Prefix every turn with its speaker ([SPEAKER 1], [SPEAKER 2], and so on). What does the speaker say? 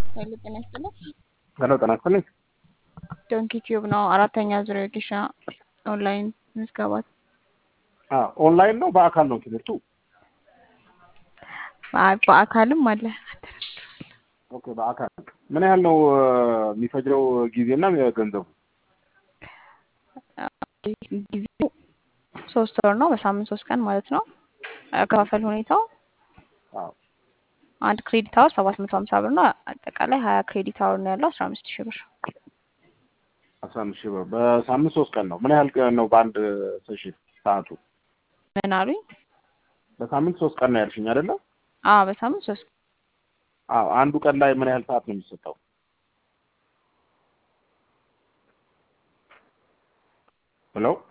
[SPEAKER 1] ኃይሉ ጤና ይስጥልኝ።
[SPEAKER 2] ሄሎ ጤና ይስጥልኝ።
[SPEAKER 1] ዶንኪ ቲዩብ ነው። አራተኛ ዙሪያ ጊሻ ኦንላይን ምዝገባት
[SPEAKER 2] አዎ ኦንላይን ነው በአካል ነው ትምህርቱ?
[SPEAKER 1] በአ- በአካልም አለ።
[SPEAKER 2] ኦኬ በአካል ምን ያህል ነው እ፣ የሚፈጅረው ጊዜና ገንዘቡ?
[SPEAKER 1] ጊዜው ሶስት ወር ነው። በሳምንት ሶስት ቀን ማለት ነው። አከፋፈል ሁኔታው
[SPEAKER 2] አዎ
[SPEAKER 1] አንድ ክሬዲት አወር ሰባት መቶ ሀምሳ ብር ነው። አጠቃላይ ሀያ ክሬዲት አወር ነው ያለው አስራ አምስት ሺህ ብር
[SPEAKER 2] አስራ አምስት ሺህ ብር በሳምንት ሶስት ቀን ነው። ምን ያህል ቀን ነው በአንድ ሴሽን ሰዓቱ?
[SPEAKER 1] ምን አሉኝ?
[SPEAKER 2] በሳምንት ሶስት ቀን ነው ያልሽኝ አይደለ?
[SPEAKER 1] አዎ በሳምንት ሶስት
[SPEAKER 2] አዎ አንዱ ቀን ላይ ምን ያህል ሰዓት ነው የሚሰጠው? ሄሎ